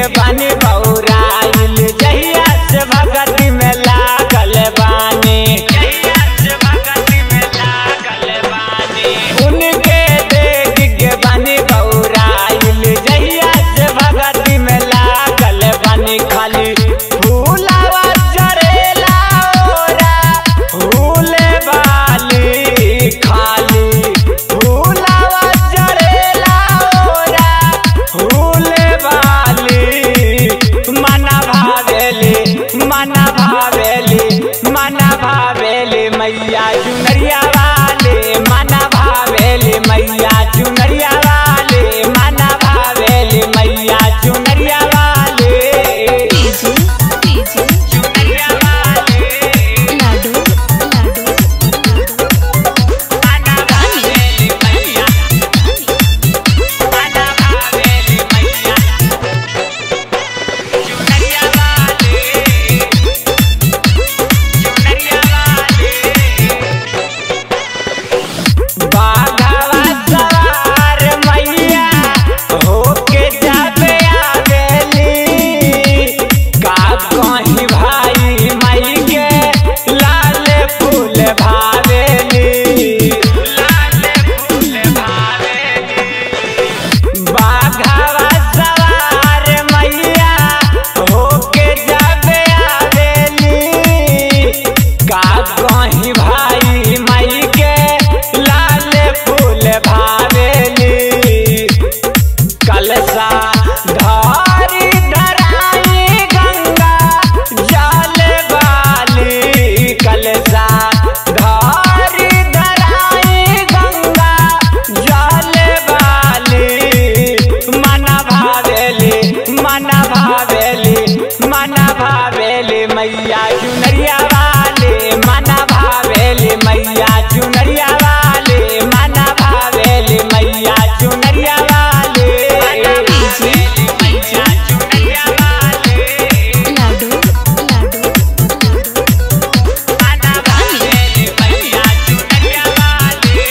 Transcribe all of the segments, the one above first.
बानी बौराइल जहिया से भगती में लागल बानी जहिया से भगती में लागल बानी उनके देख के बानी बौराइल जहिया से भगती में लागल बानी खाली फूलावा चढ़ेला ओरा फूले वाली खाली फूलावा चढ़ेला ओरा फूले वाली मना भावेली मना भावेली मना भावेली मैया चुनरिया वाले मना भावेली मैया चुनरिया वाले मना भावेली मैया चुनरिया वाले डीजे डीजे चुनरिया वाले लाडू लाडू मना भावेली मैया मना भावेली मैया चुनरिया वाले चुनरिया वाले बाघवा सवार मैया होके जाबे आवेली का कहीं भाई मई के लाल फूल भावेली लाल फूल भावेली बाघवा सवार मैया होके जाबे आवेली का कहीं भाई मई के लाल फूल भावेली कलसा धारी धराई गंगा जल वाली कलसा धारी धराई गंगा जल वाली मना भावेली मना भावेली मना भावेली मैया चुनरिया वाले मना भावेली मैया चुनरिया वाले मना भावेली मैया चुनरिया वाले डीजे मैया चुनरिया वाले लाडू लाडू मना भावेली मैया चुनरिया वाले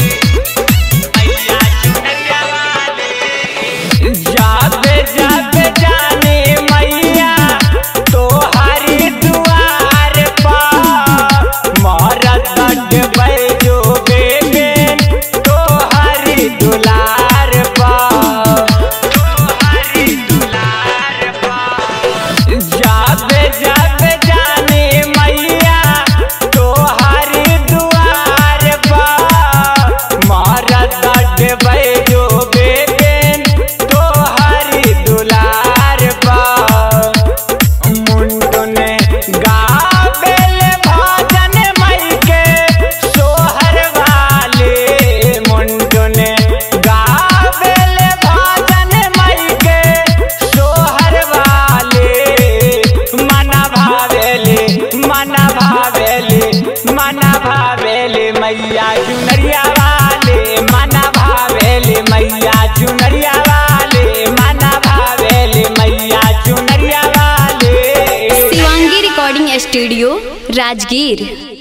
मैया चुनरिया वाले जाबे जाबे जाने मैया तोहारी दुआर पर मारत बटबै जो बेगे तोहारी दुलार पर तोहारी दुलार पर जाबे जाबे जाने मैया तोहारी दुआर पर मारत बटबै जो बेगे तोहारी दुलार पर मुंडने गावेल भजन मई के सोहर वाले मुंडने गावेल भजन मई के सोहर वाले मना भावेली मना भावेली मना भावेली मैया चुनरिया वाले मना भावेली मैया चुनरिया वाले मना भावेली मैया चुनरिया वाले शिवांगी रिकॉर्डिंग स्टूडियो राजगीर